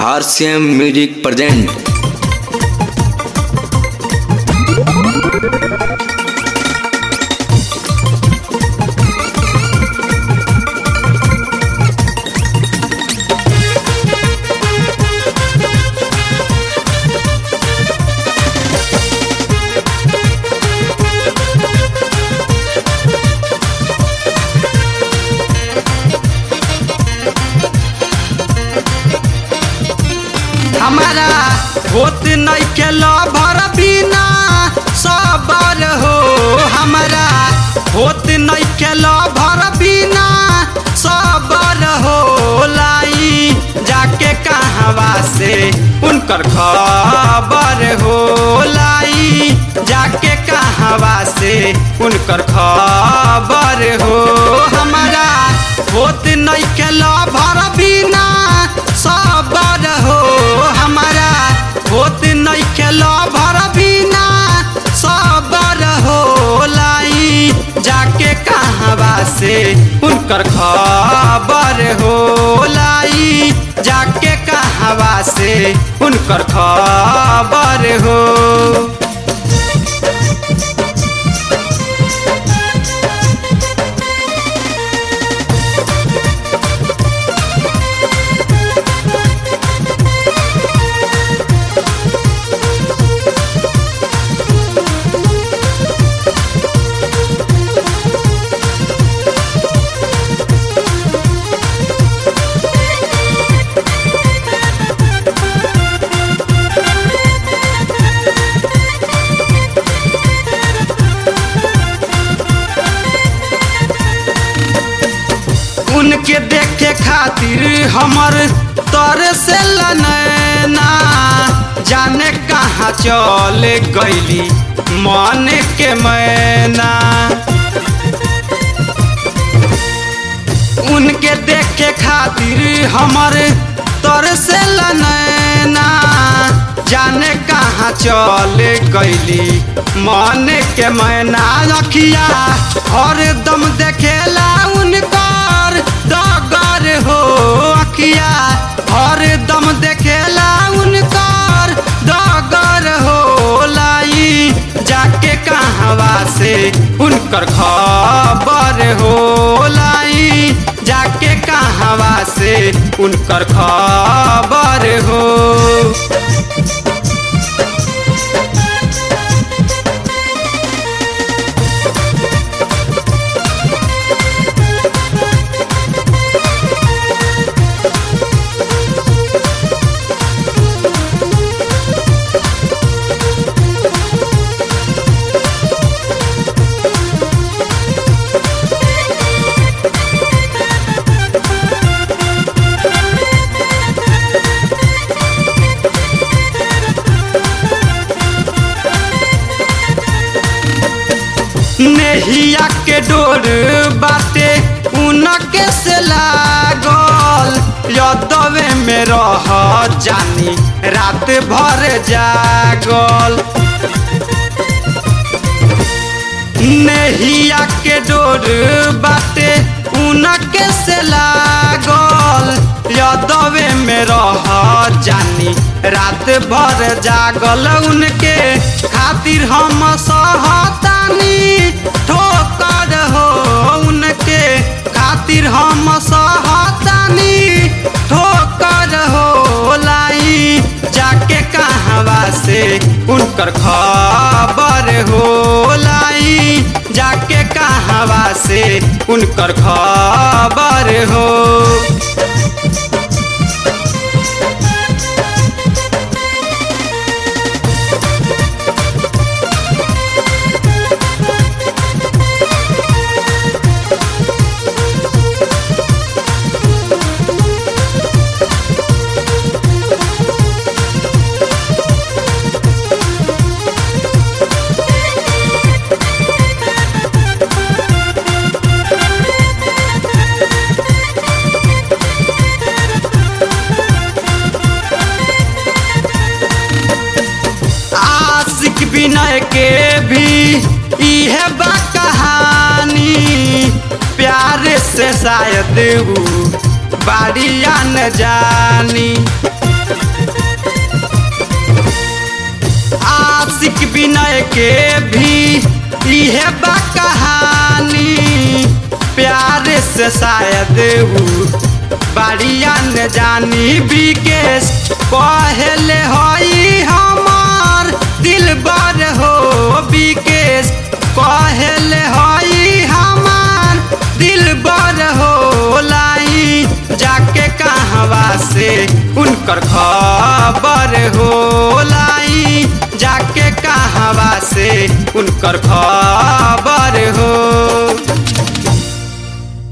RCM music present हमारा होत नहीं के भर बिना सबर हो हमारा होत नहीं के भर बिना सबर हो लाई जाके कहवा से उनकर खबर हो लाई जाके कहवा से उनकर खबर हो हमारा होत नहीं के भर बिना सबर हो हमारा होत नहीं खेलो भर बिना सबर हो लाई जाके कहवा से उनकर खबर हो लाई जाके कहवा से उनकर खबर हो उनके देखे खातिर हमर तर से लनैना जाने कहाँ चल गईली मन के मैना उनके देखे खातिर हमर तर से लनैना जाने कहाँ चल गईली मन के मैना रखिया हर दम देखेला उनकर दगर हो अखिया हर दम देखेला उनकर दगर हो लाई जाके कहवा से उनकर खबर हो लाई जाके कहवा से उनकर खबर हो नेहिया के डोर बाटे उनके से लागल यदवे में रह जानी रात भर जागल नेहिया के डोर बाटे उनके से लागल यदवे में रह जानी रात भर जागल उनके खातिर हम सहतानी ठोकर हो उनके खातिर हम सहतानी ठोकर हो लाई जाके कहवा से उनकर खबर हो लाई जाके कहवा से उनकर खबर हो आशिक विनय के भी इहे बा कहानी प्यार से शायद ऊ बाड़िया न जानी के भी इहे बा कहानी प्यार से शायद ऊ बाड़िया न जानी बिकेश कहले हई हमार दिल बर हो बिकेश कहले हई हमार दिल बर हो लाई जाके कहवा से उनकर खबर हो लाई जाके कहवा से उनकर खबर हो